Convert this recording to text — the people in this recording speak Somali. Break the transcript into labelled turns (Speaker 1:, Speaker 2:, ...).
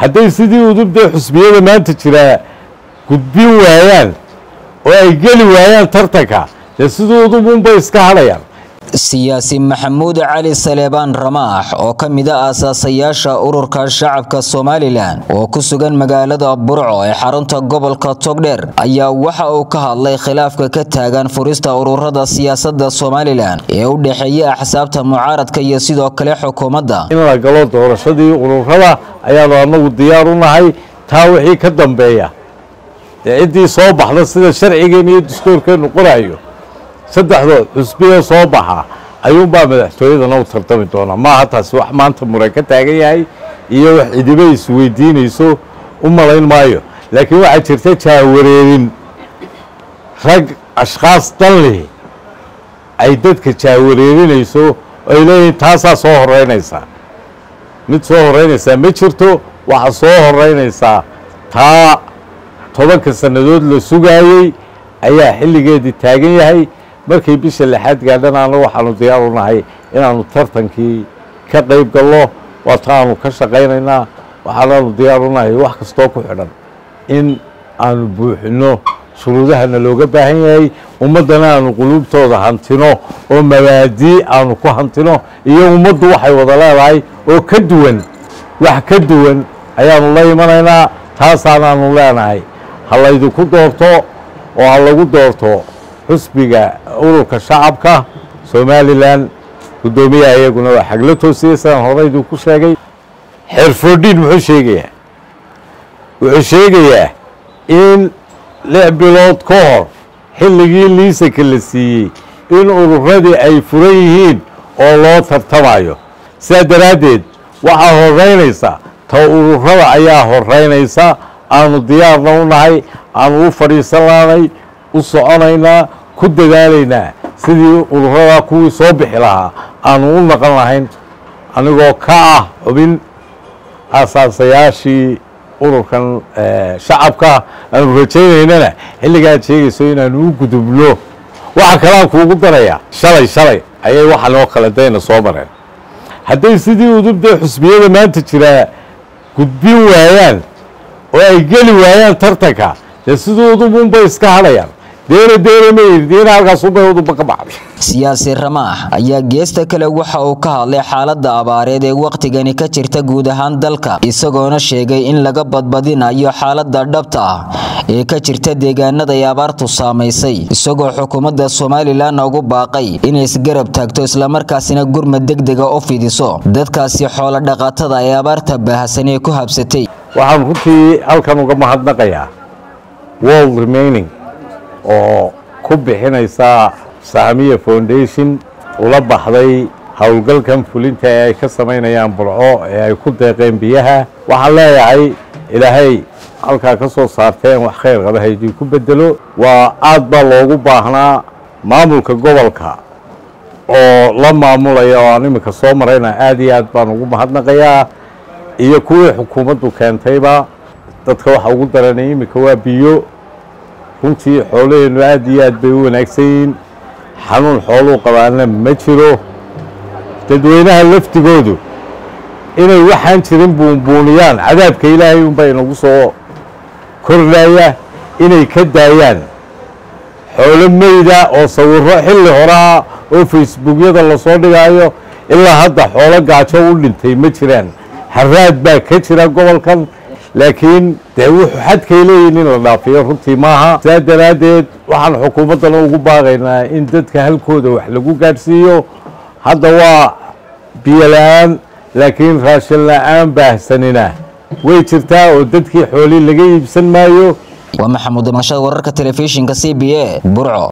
Speaker 1: hadday sidii udubda xusbiyada maanta jiraa gudbin waayaan oo ay geli waayaan tartanka dee sidii udub unbay iska hadhayaan
Speaker 2: siyaasi maxamuud cali saleebaan ramaax oo ka mid a aasaasayaasha ururka shacabka somalilan oo ku sugan magaalada burco ee xarunta gobolka togdheer ayaa waxa uu ka hadlay khilaafka ka taagan furista ururada siyaasadda somalilan ee u dhexeeya axsaabta mucaaradka iyo sidoo kale xukuumadda
Speaker 1: in la galo doorashadii ururada ayaanu anagu diyaar u nahay taa wixii ka dambeeya dee ciddii soo baxda sida sharcigeena iyo dastuurkeenu qorayo saddexdood xusbiya soo baxa ayuunbaa madaxtooyadana u tartami doonaa maaha taasi wax maanta muran ka taagan yahay iyo wax cidiba isweydiinayso u malayn maayo laakiin waxaa jirta jaawareerin rag ashkhaas dan leh ay dadka jaawareerinayso ay leeyihiin taasaa soo horeynaysaa mid soo horeynaysaa ma jirto waxaa soo horeynaysaa taa tobanka sannadood la sugaayey ayaa xilligeedii taagan yahay markay bisha lixaad gaadhana anna waxaanu diyaar u nahay inaanu tartankii ka qayb gallo waata aanu ka shaqaynaynaa waxaanaanu diyaar u nahay wax kastoo ku xidhan in aanu buuxinno shuruudahana looga baahan yahay ummaddana aanu quluubtooda hantino oo mabaadii aanu ku hantino iyo ummaddu waxay wada leedahay oo ka duwan wax ka duwan ayaanu la imanaynaa taasaanaanu leenahay ha laydinku doorto oo ha lagu doorto xusbiga ururka shacabka somalilan guddoomiyaha iyaguna waa xagla toosiyey sidaan horeyduu ku sheegay xeerfoodhiin muxuu sheegayaa wuxuu sheegayaa in lix bilood ka hor xilligii liisanka la siiyey in ururadii ay furan yihiin oo loo tartamayo sidaa daraaddeed waxaa horeynaysa ta ururada ayaa horeynaysa aanu diyaarna u nahay aanu u fadhiisan laanay u soconaynaa ku dadaalaynaa sidii ururadaa kuwii soo bixi lahaa aanu u naqon lahayn anigoo ka ah xubin asaasayaashii ururkan shacabka aanu rajaynaynana xilligaad sheegayso inaanu u gudubno waxa kaleaan kuugu darayaa shalay shalay ayay waxan oo kale dayna soo mareen hadday sidii udubda xusbiyada maanta jiraa gudbin waayaan oo ay geli waayaan tartanka dee sidii udub unbay iska hadhayaan deere deere maydiina halkaas unbay udubba ka baxday
Speaker 2: siyaasi ramaax ayaa geesta kale waxa uu ka hadlay xaaladda abaareed ee wakhtigani ka jirta guud ahaan dalka isagoona sheegay in laga badbadinayo xaaladda dhabta ah ee ka jirta deegaanada ay abaartu saamaysay isagoo xukuumadda somalilan ugu baaqay inay isgarab taagto islamarkaasina gurmad degdega u fidiso dadkaasi xoolo dhaqatada ee abaarta baahsan ee ku habsatay
Speaker 1: waxaan runtii halkan uga mahadnaqayaa world remaining oo ku bixinaysa saamiya foundation ula baxday howlgalkan fulinta ee ay ka samaynayaan burco ee ay ku deeqeen biyaha waxaan leeyahay ilaahay halkaa ka soo saarteen wax khayr qaba haydii ku bedelo waa aad baa loogu baahnaa maamulka gobolka oo la maamulaya oo aan iminka soo marayna aad iyo aad baan ugu mahadnaqayaa iyo kuwii xukuumaddu keentayba dadka waxa ugu daranay iminka waa biyo runtii xoolaheennu aad iyo aad bay u wanaagsan yihiin xanuun xooluu qabaana ma jiro dadweynaha laftigoodu inay waxaan jirin buunbuuniyaan cadaabka ilaahay unbaa inagu soo kordhaya inay ka daayaan xoolo meyda oo sawirro xilli horaa oo facebookyada lasoo dhigaayo ilaa hadda xoolo gaajo u dhintay ma jiraan haraad baa ka jira gobolkan laakiin dee wuxuu xadkay leeyihin in la dhaafiyo runtii maaha saa daraaddeed waxaan xukuumaddana ugu baaqaynaa in dadka halkooda wax lagu gaadhsiiyo hadda waa biyo la-aan laakiin raashin la-aan baahsanina way jirtaa oo dadkii xoolii laga iibsan maayo
Speaker 2: waa maxamuud damashada wararka telefishinka c b a burco